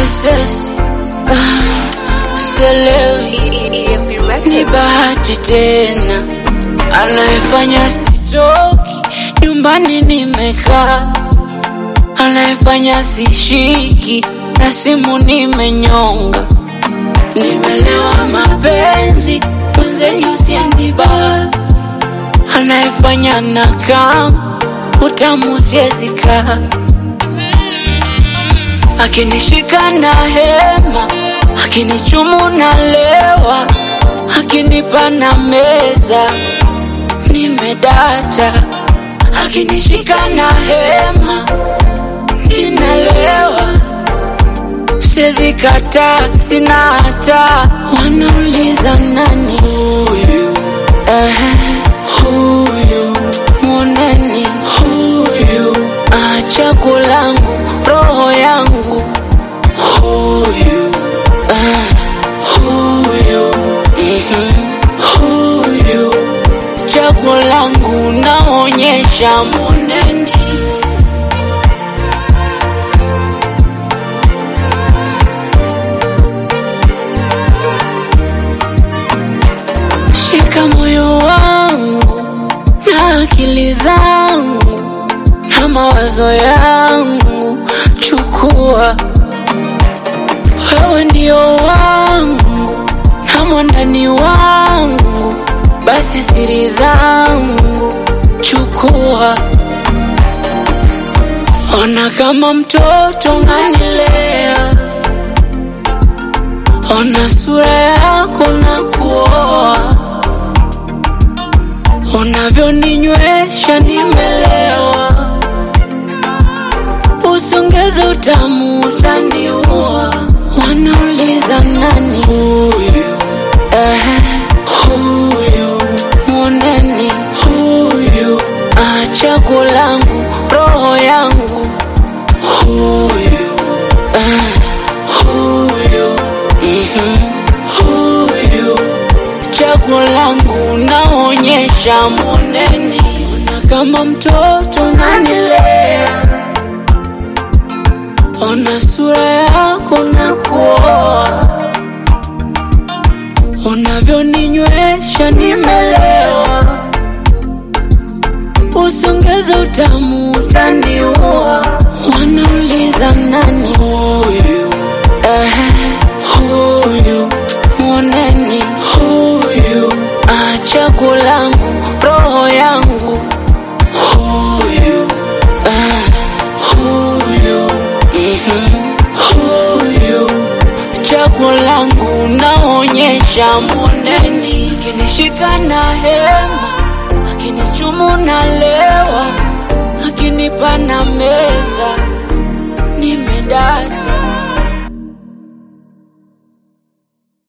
sesi ah, sielewi ni bahati tena anayefanya sitoki nyumbani nimekaa anayefanya sishiki na simu nimenyonga nimelewa mapenzi mwenzenyu siendiba anayefanya na kam utamu siezika akinishika na hema akinichumu na lewa akinipa na meza nimedata akinishika na hema ninalewa siwezi kata sina hata wanauliza nani huyu Ehe, huyu mwoneni huyu achagu langu roho yangu huyu ah, huyu mhm, huyu chaguo langu naonyesha mwoneni shika moyo wangu na akili zangu na mawazo yangu, chukua wewe ndio wangu na mwandani wangu, basi siri zangu chukua, ona kama mtoto unanilea, ona sura yako na kuoa unavyoninywesha nimelewa, usongeze utamu utaniua. Wanauliza nani huyu? Ehe, huyu mwoneni, huyu achagu langu roho yangu, huyu eh, huyu mhm, huyu chaguo langu naonyesha moneni, ona kama mtoto nanilea, ona sura yako na kuoa, unavyoninywesha nimelewa, usongeze utamu utaniua. Wanauliza nani huyu? Ehe, huyu mwoneni huyu achagu langu roho yangu huyu ah, huyu mhm, huyu chaguo langu naonyesha moneni akinishika na hema akinichumu na lewa akinipa na meza